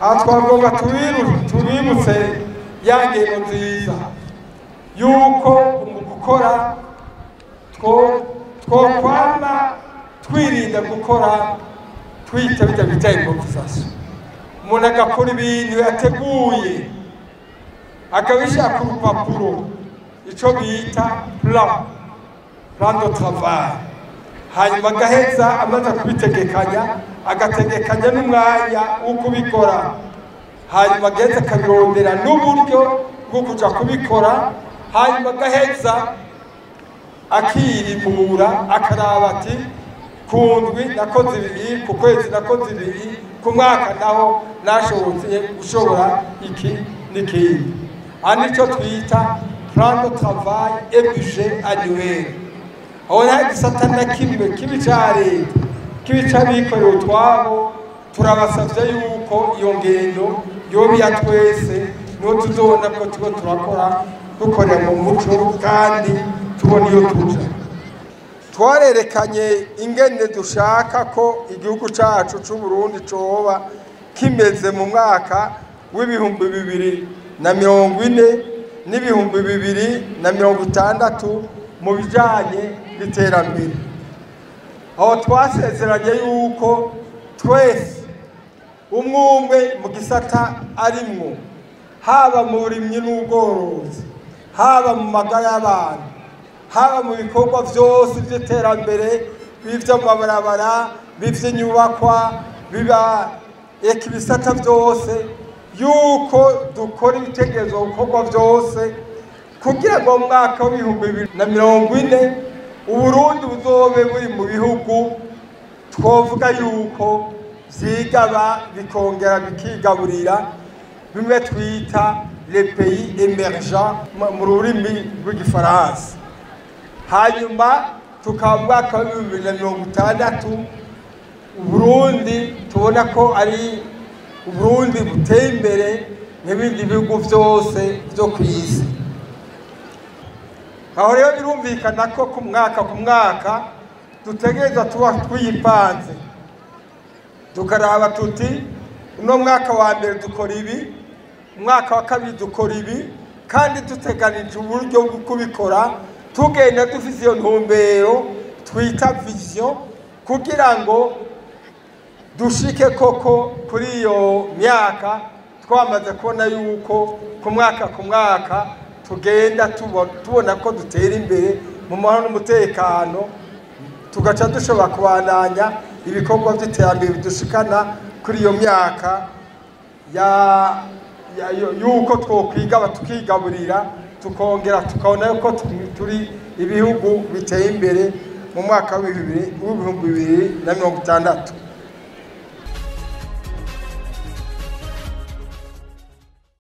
aha twagomba tubibutse ya ngendo nziza yuko mu gukora twokwama twirinda gukora twita bijya bita improvisation umuntu agakora ibintu yateguye akabishyira ku rupapuro icyo bita plan plan de travail hanyuma agaheza amaze kubitegekanya agategekanya n'umwanya wo kubikora hanyuma agaheza akabirondera n'uburyo bwo kujya kubikora hanyuma agaheza akirimura akaraba ati ku ndwi nakoze ibiri ku kwezi nakoze ibiri ku mwaka naho nashobotse gushobora iki n'ikindi aha nicyo twita plan de travail et budget annuel aho nta gisata na kimwe kibi ca leta kibi c'abikorera utwabo turabasavye yuko iyo ngendo yoba iya twese niho tuzobona ko turiko turakora dukorera mu muco kandi tubona iyo tuja twarerekanye ingene dushaka ko igihugu cacu c'uburundi coba kimeze mu mwaka w'ibihumbi bibiri na mirongo ine n'ibihumbi bibiri na mirongo itandatu mu bijanye n'iterambere aho twasezeranye yuko twese umwe umwe mu gisata arimwo haba mu burimyi n'ubworozi haba mu magara y'abantu haba mu bikorwa byose by'iterambere b'iby'amabarabara b'iby'inyubakwa biba eka ibisata byose yuko dukora ibitekerezo bikorwa byose kugira ngo mu mwaka w'ibihumbi bibiri na mirongo ine uburundi buzobe buri mu bihugu twovuga yuko byigaba bikongera bikigaburira bimwe twita le pays emergent mu rurimi rw'igifaransa hanyuma tukaba mu mwaka w'ibihumbi bibiri na mirongo itandatu uburundi tubona ko ari uburundi buteye imbere nk'ibindi bihugu byose byo ku isi aho rero birumvikana ko ku mwaka ku mwaka dutegereza tuba twiyipanze tukaraba tuti uno mwaka wa mbere dukora ibi umwaka wa kabiri dukora ibi kandi duteganije uburyo bwo kubikora tugenda dufite iyo ntumbero twita vision kugira ngo dushike koko kuri iyo myaka twamaze kubona yuko ku mwaka ku mwaka tugenda tubona ko dutera imbere mu mahoro n'umutekano tugaca dushobora kubandanya ibikorwa by'iterambere bidushikana kuri iyo myaka y'uko twokwigaba tukigaburira tukongera tukabona yuko turi ibihugu biteye imbere mu mwaka w'ibihumbi bibiri na mirongo itandatu